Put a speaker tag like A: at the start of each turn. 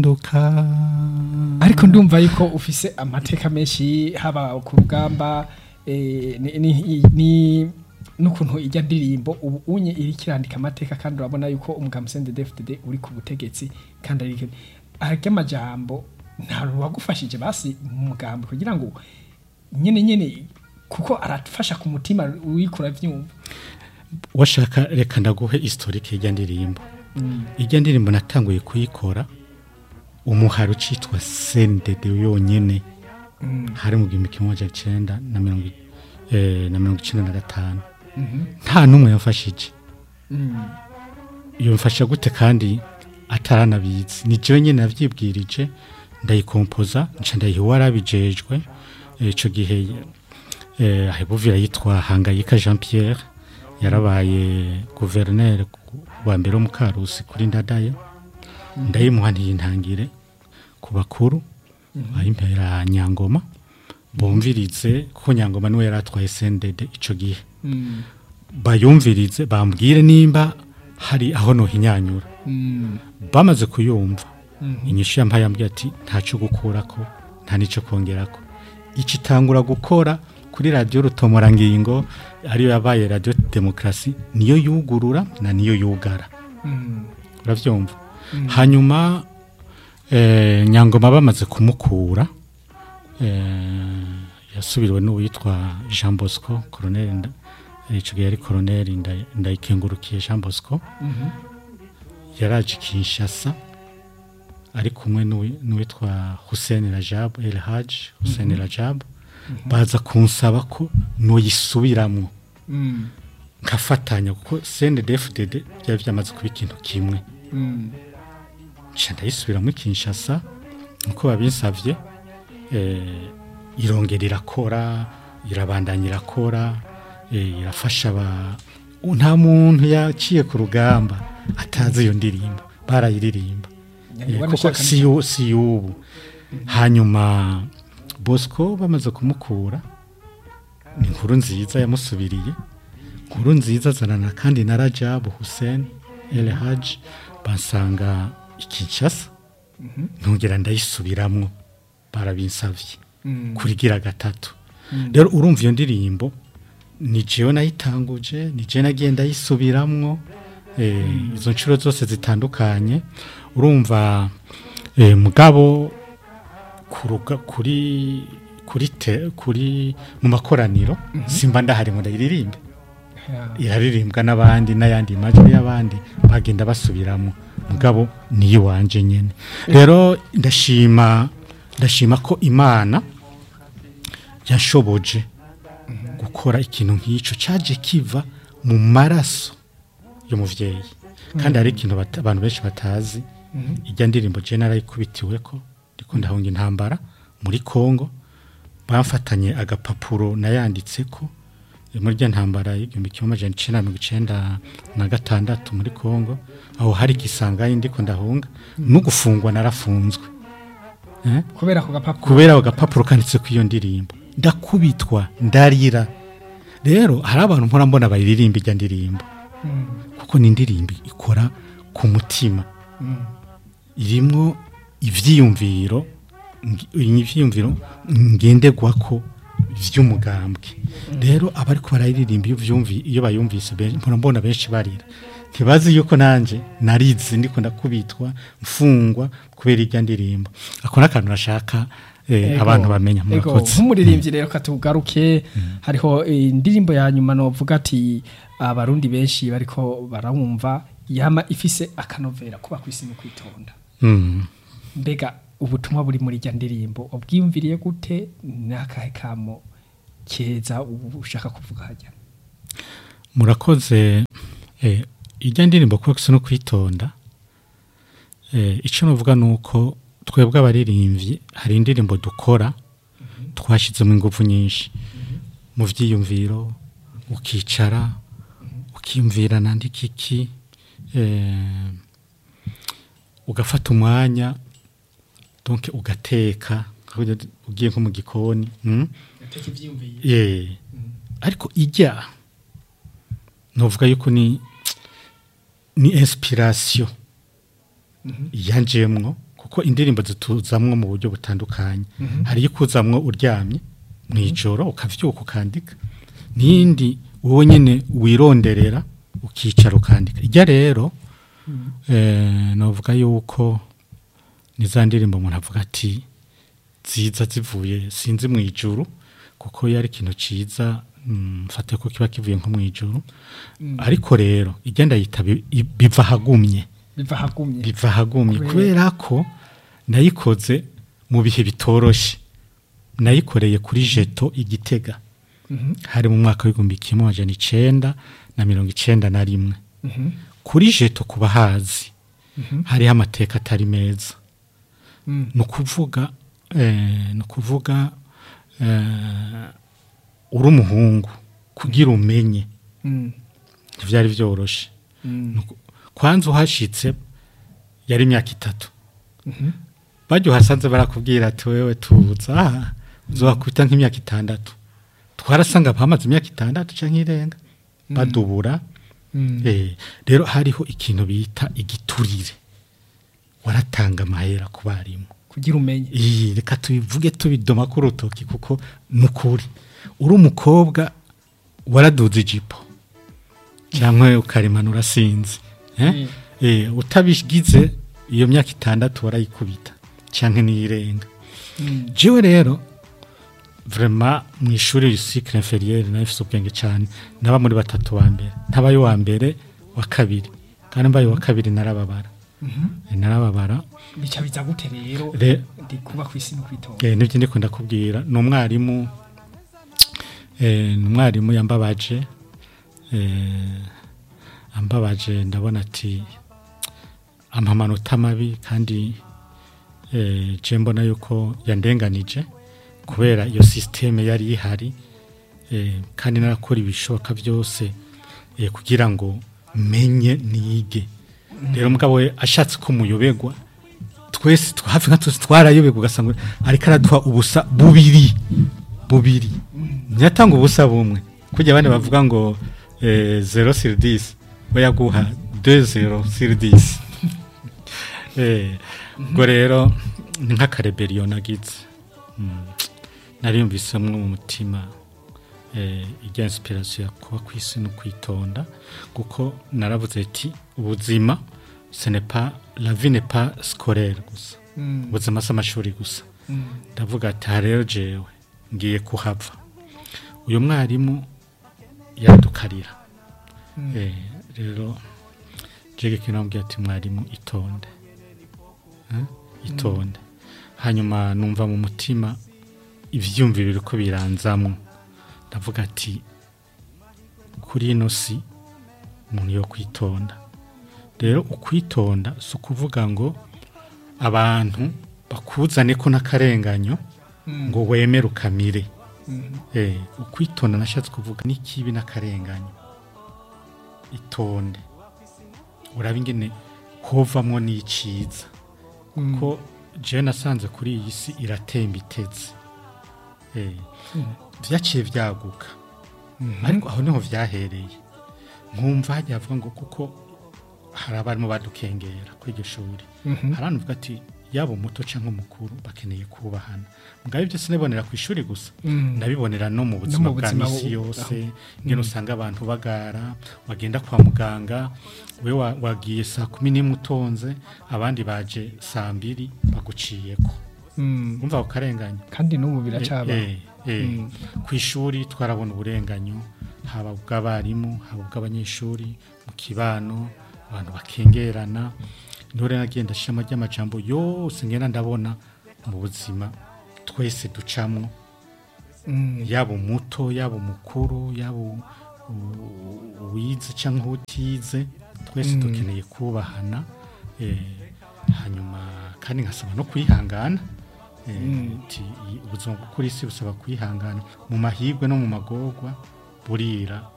A: nduka
B: ariko ndumva yuko ufise amateka menshi haba ku rugamba eh, ni- ni- ni n'ukuntu ijya ndirimbo ubu unye iri kirandika amateka kandi urabona yuko umugabo sende DFDD uri ku butegetsi kandi ari arya amajambo nta wagufashije basi mu mugambi kugira ngo nyene nyene kuko arafasha ku mutima wikura vyumva
A: washaka reka ndaguhe historike y'ijya ndirimbo ijya ndirimbo natanguye kuyikora umuhari ucitwa sendede yonyene hari mu gihumbi kimwe amajana icenda na mirongo i- eh, na mirongo icenda na gatanu nta n'umwe yamfashije yamfasha gute kandi ataranabizi ni jewe nyene navyibwirije ndayikompoza nca ndayiha uwarabijejwe Eh, ico gihe eh, ahebuvira yitwa hangayika jean pierre yarabaye guverineri wa mbere wo mu karusi kuri ndadaye ndayimuha ntiyintangire ku bakuru ayimpera nyangoma bumvirize kuko nyangoma niwe yari atwaye sendede ico gihe bayumvirize bambwire nimba hari aho nohinyanyura bamaze kuyumva inyishu yampaye yambwiye ati ntacyo gukurako nta n'icyo kongerako iki itangura gukora kuri radiyo rutomorangingo ariyo yabaye radiyo demokarasi niyo yugurura na niyo yugara urabyumva hanyuma eh, nyangoma bamaze kumukura eh, yasubiriwe n'uwitwa jean bosco koroneri nda- icyo gihe yari koroneri Nda- ndayikengurukiye jean bosco yaraje kinshasa ari kumwe n'uwi- n'uwitwa hussein rajab el haj hussein rajab baza kunsaba ko noyisubiramwo nkafatanya kuko cndfdd byari byamaze kuba ikintu kimwe nca ndayisubiramo i kinshasa nkuko babinsavye eh, irongera irakora irabandanya irakora eh, irafasha aba nta muntu yaciye ku rugamba atazi iyo ndirimbo barayiririmba Eh, kuko si yu- si y'ubu hanyuma bosco bamaze kumukura ni inkuru nziza yamusubiriye inkuru nziza azanana kandi na rajabu hussein el haj bansanga i kinshasa ntongera ndayisubiramwo barabinsavye kurigira gatatu rero urumva iyo ndirimbo ni jewe nayitanguje ni jewe nagiye ndayisubiramwo eh, izo nshuro zose zitandukanye urumva eh, mugabo kuruga kuri kuri te, kuri mu makoraniro simba ndahari ngo ndayiririmbe iraririmbwa n'abandi n'ayandi majwi y'abandi bagenda basubiramo mugabo niyo wanje nyene rero ndashima ndashima ko imana yashoboje gukora ikintu nk'icyo cyaje kiva mu maraso y'umuvyeyi kandi hari ikintu bata- abantu benshi batazi ijya ndirimbo je narayikubitiwe ko ndiko ndahunga intambara muri Kongo bamfatanye agapapuro nayanditse ko muri rya ntambara y'igihumbi kimwe amajana icenda na mirongo icenda na gatandatu muri Kongo aho hari igisangayi ndiko ndahunga no gufungwa narafunzwe eh?
B: kubera ako gapapuro
A: kubera ako gapapuro kanditse ku iyo ndirimbo ndakubitwa ndarira rero hari abantu mpora mbona bayiririmba ijya ndirimbo kuko ni indirimbo ikora ku mutima irimwo ivyiyumviro ngi- ivyiyumviro ngenderwako vy'umugambwe rero abariko barayiririmba iyo vyumvi iyo bayumvise ben- mpora mbona benshi barira ntibazi yuko nanje narize ndiko ndakubitwa mfungwa kubera irya ndirimbo ako n'akantu nashaka eh,
B: Ego,
A: abantu bamenya
B: ego,
A: murakoze
B: nk'umuririmbyi rero katugaruke hariho eh, indirimbo ya nyuma novuga ati abarundi benshi bariko barawumva yama ifise akanovera kuba kwisi no kwitonda
A: Mm.
B: mbega ubutumwa buri muri rya ndirimbo ubwiyumviriye gute n'akahe kamo keza ubu ushaka kuvuga hajya
A: murakoze eh, ijya ndirimbo kuba gusa no kwitonda eh, icyo navuga ni uko twebwe abaririmbyi hari indirimbo dukora twashyizemo ingufu nyinshi mu byiyumviro ukicara ukiyumvira nandika iki eh, ugafata umwanya donc ugateka ugiye nko mu gikoni mm? Eh, ariko ijya novuga yuko ni ni inspiration yanjemwo kuko kuko indirimbo zituzamwo mu buryo butandukanye hari ikuzamwo uryamye mu ijoro ukavyuka ukandika n'indi wowe nyene wironderera ukicara ukandika ijya rero eh, novuga yuko ni za ndirimbo umuntu avuga ati ziza zivuye sinzi mu ijuru kuko yari ikintu ciza mm, mfate ko kiba kivuye nko mu ijuru ariko rero ijya ndayita bi- i- biva hagumye
B: biva hagumye
A: biva hagumye
B: Kubera-
A: kubera ko nayikoze mu bihe bitoroshe nayikoreye kuri jeto igitega
B: Mhm,
A: hari mu mwaka w'igihumbi kimwe amajana icenda na mirongo icenda na rimwe
B: mhm,
A: kuri jeto ku bahazi
B: mhm,
A: hariho amateka atari meza
B: mm,
A: ni ukuvuga eh, ni ukuvuga eh, uri umuhungu kugira umenye
B: mm,
A: ntibyari byoroshe
B: mm,
A: Nuku- kwanza uhashitse yari imyaka itatu
B: mhm,
A: bajya uhasanze barakubwira ati wewe tuza aha uzobakwita nk'imyaka itandatu twarasanga bamaze imyaka itandatu cyangwa irenga badubura
B: mm,
A: Eh, rero hariho ikintu bita igiturire waratanga amahera ku barimu
B: kugira umenye
A: iyi reka tubivuge tubidoma ku rutoki kuko ni ukuri uri umukobwa waraduze ijipo cyangwa ukarimanura sinzi eh?
B: Mm.
A: Eh, utabigize iyo myaka itandatu warayikubita cyangwa niyirenga
B: Mm,
A: jewe rero vraiment mu ishuri cycle inférieur nafise ubwenge cyane naba muri batatu ba mbere ntabaye wa mbere wa kabiri kandi mbaye wa kabiri narababara
B: mhm.
A: Eh, narababara
B: bica biza gute rero
A: Re-
B: ndi kuba ku isi no kwitonda
A: Eh, nibyo ndiko ndakubwira ni umwarimu eh, ni umwarimu yambabaje eh, ambabaje ndabona ati ampa amanota mabi kandi eh, je mbona yuko yandenganije kubera iyo sisiteme yari ihari eh, kandi narakora ibishoboka byose eh, kugira ngo menye nige rero mugabo we ashatse ko muyobegwa twese twa- hafi nka twese twarayobegwa ugasanga ariko araduha ubusa bubiri bubiri ntiyatanga ubusa bumwe kujya abandi bavuga ngo eh, zero sur dix we yaguha deux zero sur dix Eh, ubwo rero ni nk'akareberiyo nagize Mm. nariyumvisemwo mu mutima eh, ijya inspiration ya kuba ku isi no kwitonda kuko naravuze ati ubuzima ce n'est pas la vie n'est pas scolaire gusa
B: Mm,
A: ubuzima si amashuri gusa
B: mm,
A: ndavuga ati aha rero jewe ngiye kuhava uyu mwarimu yadukarira
B: mm,
A: Eh, rero jege kinambwiye ati mwarimu itonde Eh, itonde hanyuma numva mu mutima ivyumviro biriko biranzamwo ndavuga ati kuri ino si umuntu yo kwitonda rero ukwitonda si ukuvuga ngo abantu bakuzane ko n'akarenganyo
B: mm,
A: ngo wemere ukamire
B: mhm,
A: Eh, ukwitonda nashatse kuvuga n'ikibi n'akarenganyo itonde uraba ingene hovamwo n'iciza
B: mm,
A: ko jewe nasanze kuri iyi si iratemba itetse Eh, vyaciye vyaguka
B: mhm,
A: ariko aho niho vyahereye nkumva hajya havuga ngo kuko hari abarimu badukengera kuri iryo shuri
B: mhm,
A: hari abantu bavuga ati yaba umuto cyangwa umukuru bakeneye kubahana mugabo ibyo sinabibonera ku ishuri gusa
B: mm,
A: ndabibonera no mu buzima
B: mu
A: bwa
B: buzima
A: misi
B: bu-
A: yose
B: aho.
A: ngene usanga abantu bagara wagenda kwa muganga we wa- wagiye saa kumi n'imwe utonze abandi baje saa mbiri baguciyeko
B: mm.
A: umva ako karenganya
B: kandi n'ubu biracaba
A: Eh, eh,
B: Mm.
A: ku ishuri twarabona uburenganyo haba ubw'abarimu haba ubw'abanyeshuri mu kibano abantu bakengerana niho rero nagenda shama ry'amajambo yose ngenda ndabona mu buzima twese ducamwo
B: Mm,
A: yaba umuto yaba umukuru yaba u- u- uwize cyangwa utize twese
B: Mm.
A: dukeneye kubahana eh, hanyuma kandi nkasaba no kwihangana eh,
B: Mm.
A: ti- i- ubuzima bwo kuri isi busaba kwihangana mu mahirwe no mu magorwa burira